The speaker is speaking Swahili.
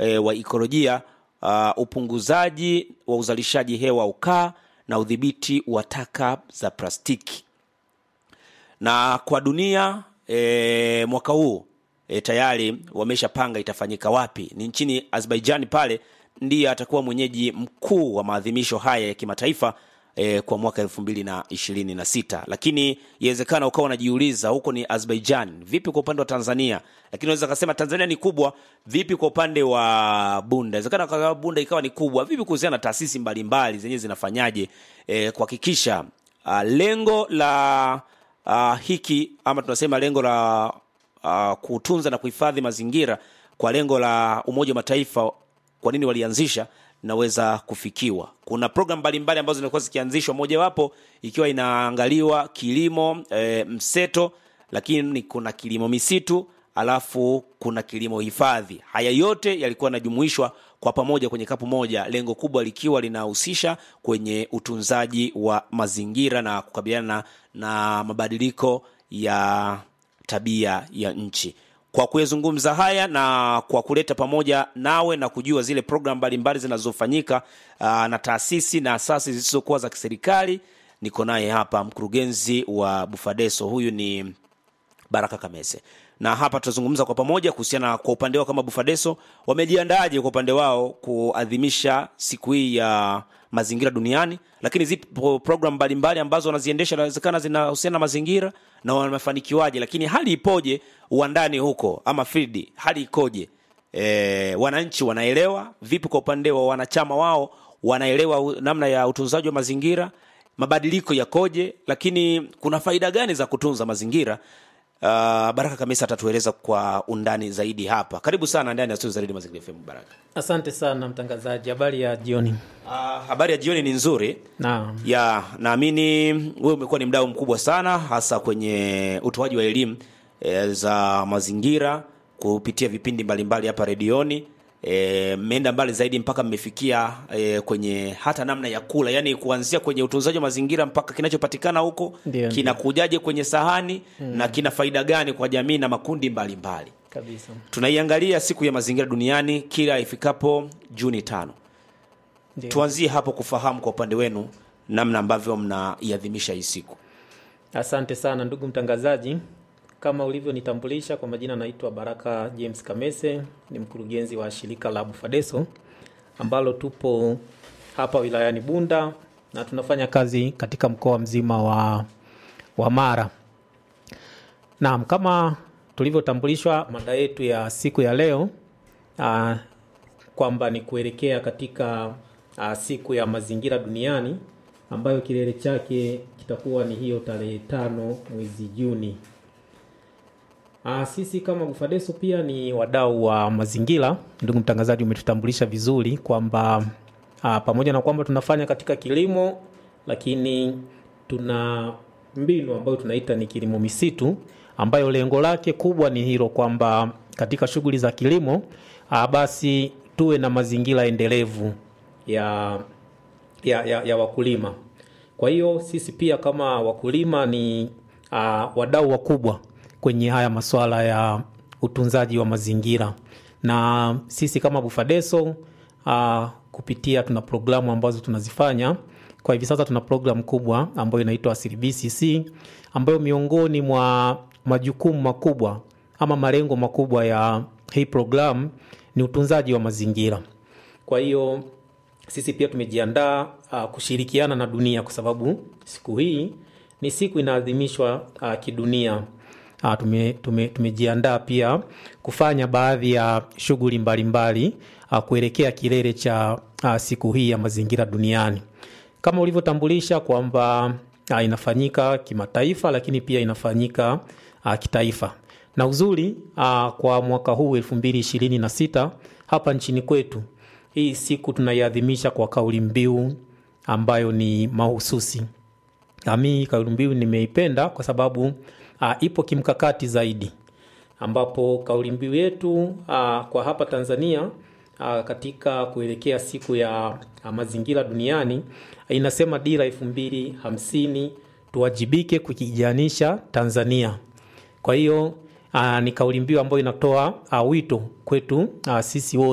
e, wa ikolojia uh, upunguzaji wa uzalishaji hewa ukaa na udhibiti wa taka za plastiki na kwa dunia e, mwaka huu e, tayari wameshapanga itafanyika wapi ni nchini azerbaijan pale ndiye atakuwa mwenyeji mkuu wa maadhimisho haya ya kimataifa e, kwa mwaka elfu mbili na ishirini na sita lakini iwezekana ukawa unajiuliza huko ni azerbaijan vipi kwa upande wa tanzania lakini unaweza kasema tanzania ni kubwa vipi kwa upande wa bunda inawezekana kwa bunda ikawa ni kubwa vipi kuhusiana na taasisi mbalimbali zenyewe zinafanyaje e, kuhakikisha uh, lengo la uh, hiki ama tunasema lengo la uh, kutunza na kuhifadhi mazingira kwa lengo la umoja wa mataifa kwa nini walianzisha naweza kufikiwa kuna program mbalimbali ambazo zimekuwa zikianzishwa mojawapo ikiwa inaangaliwa kilimo e, mseto lakini kuna kilimo misitu alafu kuna kilimo hifadhi haya yote yalikuwa yanajumuishwa kwa pamoja kwenye kapu moja lengo kubwa likiwa linahusisha kwenye utunzaji wa mazingira na kukabiliana na mabadiliko ya tabia ya nchi kwa kuyazungumza haya na kwa kuleta pamoja nawe na kujua zile program mbalimbali zinazofanyika uh, na taasisi na asasi zisizokuwa za kiserikali niko naye hapa mkurugenzi wa bufadeso huyu ni baraka kamese na hapa tutazungumza kwa pamoja kuhusiana kwa upande wao kama bufadeso wamejiandaaje kwa upande wao kuadhimisha siku hii ya mazingira duniani lakini zipo program mbalimbali ambazo wanaziendesha inawezekana zinahusiana na mazingira na wamefanikiwaje lakini hali ipoje uandani huko ama field hali ikoje e, wananchi wanaelewa vipi kwa upande wa wanachama wao wanaelewa namna ya utunzaji wa mazingira mabadiliko yakoje lakini kuna faida gani za kutunza mazingira Uh, baraka kamisa atatueleza kwa undani zaidi hapa karibu sana ndani ya studio za redio mazingira fm baraka asante sana mtangazaji habari ya jioni uh, habari ya jioni ni nzuri naam ya naamini wewe umekuwa ni mdau mkubwa sana hasa kwenye utoaji wa elimu e, za mazingira kupitia vipindi mbalimbali hapa redioni mmeenda e, mbali zaidi mpaka mmefikia e, kwenye hata namna ya kula yani kuanzia kwenye utunzaji wa mazingira mpaka kinachopatikana huko Ndio, kinakujaje kwenye sahani mm. na kina faida gani kwa jamii na makundi mbalimbali mbali. kabisa tunaiangalia siku ya mazingira duniani kila ifikapo juni tano Ndio. tuanzie hapo kufahamu kwa upande wenu namna ambavyo mnaiadhimisha hii siku asante sana ndugu mtangazaji kama ulivyonitambulisha kwa majina naitwa baraka james kamese ni mkurugenzi wa shirika la bufadeso ambalo tupo hapa wilayani bunda na tunafanya kazi katika mkoa mzima wa, wa mara naam kama tulivyotambulishwa mada yetu ya siku ya leo uh, kwamba ni kuelekea katika uh, siku ya mazingira duniani ambayo kilele chake kitakuwa ni hiyo tarehe tano mwezi Juni. Uh, sisi kama Bufadeso pia ni wadau wa mazingira. Ndugu mtangazaji, umetutambulisha vizuri kwamba uh, pamoja na kwamba tunafanya katika kilimo, lakini tuna mbinu ambayo tunaita ni kilimo misitu, ambayo lengo lake kubwa ni hilo kwamba katika shughuli za kilimo uh, basi tuwe na mazingira endelevu ya, ya, ya, ya wakulima. Kwa hiyo sisi pia kama wakulima ni uh, wadau wakubwa kwenye haya masuala ya utunzaji wa mazingira, na sisi kama Bufadeso uh, kupitia tuna programu ambazo tunazifanya kwa hivi sasa. Tuna programu kubwa ambayo inaitwa Asili BCC ambayo miongoni mwa majukumu makubwa ama malengo makubwa ya hii programu ni utunzaji wa mazingira. Kwa hiyo sisi pia tumejiandaa uh, kushirikiana na dunia kwa sababu siku hii ni siku inaadhimishwa uh, kidunia. Uh, tume, tume, tumejiandaa pia kufanya baadhi ya shughuli mbalimbali uh, kuelekea kilele cha uh, siku hii ya mazingira duniani kama ulivyotambulisha kwamba uh, inafanyika kimataifa lakini pia inafanyika uh, kitaifa na uzuri uh, kwa mwaka huu elfu mbili ishirini na sita hapa nchini kwetu hii siku tunaiadhimisha kwa kauli mbiu ambayo ni mahususi. Nami kauli mbiu nimeipenda kwa sababu uh, ipo kimkakati zaidi, ambapo kauli mbiu yetu uh, kwa hapa Tanzania uh, katika kuelekea siku ya uh, mazingira duniani uh, inasema dira elfu mbili hamsini tuwajibike kukijanisha Tanzania. Kwa hiyo uh, ni kauli mbiu ambayo inatoa uh, wito kwetu uh, sisi wote